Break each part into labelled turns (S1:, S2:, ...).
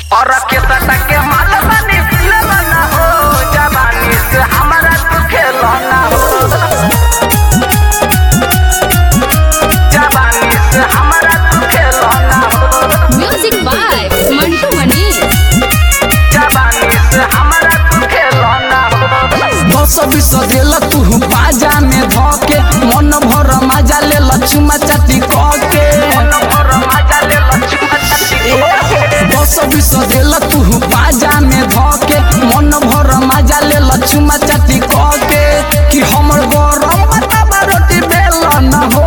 S1: और के सटा के माल बनी लेला ना हो जवानी से हमारा तू खेलो ना हो जवानी से हमारा तू खेलो ना हो
S2: म्यूजिक बाय मंटू मनीष
S1: जवानी से हमारा तू खेलो ना हो
S3: दस बीस देल तू बाजा में धके मन भर मजा ले लक्ष्मा चाटी के
S1: मन भर मजा ले लक्ष्मण जी
S3: दस बीस देल तू बाजा में धके मन भर मजा ले लक्ष्मा चाटी के कि हमर गरम बताबा रोटी बेल न हो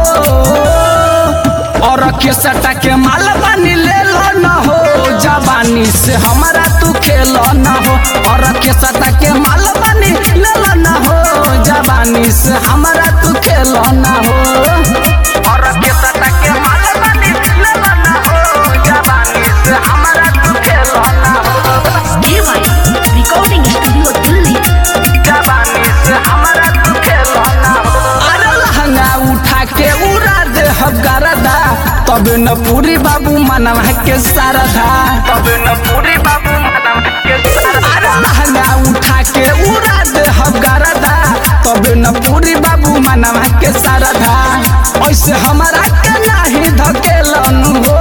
S3: और के सटा के माल पानी ले लो न हो जवानी से हमारा तू खेल न हो और के सटा के माल पानी ले लो न हो जवानी से हमारा तू खेल न हो
S1: और के सटा के माल बनी लेला ना हो जवानी से हमारा तू खेलो ना हो
S2: रिकॉर्डिंग स्टूडियो दिल्ली
S1: जवानी से हमारा तू खेलो ना हो
S3: अरे लहंगा उठा के उड़ा दे हगरदा तब न पूरी बाबू मनवा के सारधा
S1: तब न पूरी बाबू मैडम के साथ
S3: अरे लहंगा उठा के उड़ा दे हगरदा तब न पूरी बाबू मनवा के सारधा ऐसे हमारा के नाही धकेलन हो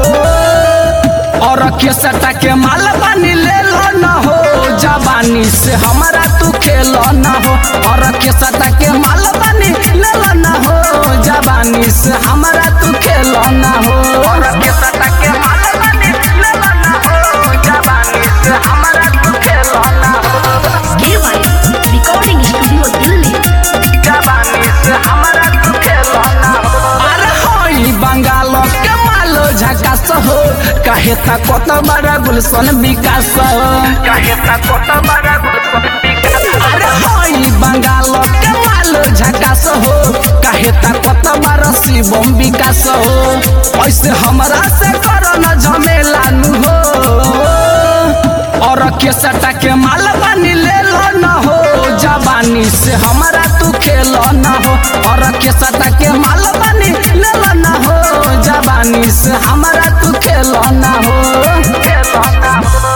S3: और के सटा के माल पानी ले लो न हो जवानी से हमारा तू खेल न हो और के सटा के माल पानी ले लो न हो जवानी से हमारा तू खेल न हो
S1: और के सटा के माल बनी लेला ना हो जवानी से हमारा तू खेलो ना हो
S2: रिकॉर्डिंग स्टूडियो दिल्ली
S1: जवानी से हमारा तू खेलो ना हो
S3: अरे होई बंगाल के मालो झकास हो कहे ता कत बड़ा गुलशन विकास हो
S1: कहे ता कोट बड़ा गुस्सा
S3: अरे होई बंगाल के मालो झकास हो कहे ता कत बड़ा शिवम विकास हो ऐसे हमरा से करो न झमेला नु हो और के सटा के माल पानी ले लो न हो जवानी से हमारा तू खेल न हो और के सटा के माल पानी ले लो न हो जवानी से हमारा तू खेल न हो
S1: खेलो ना हो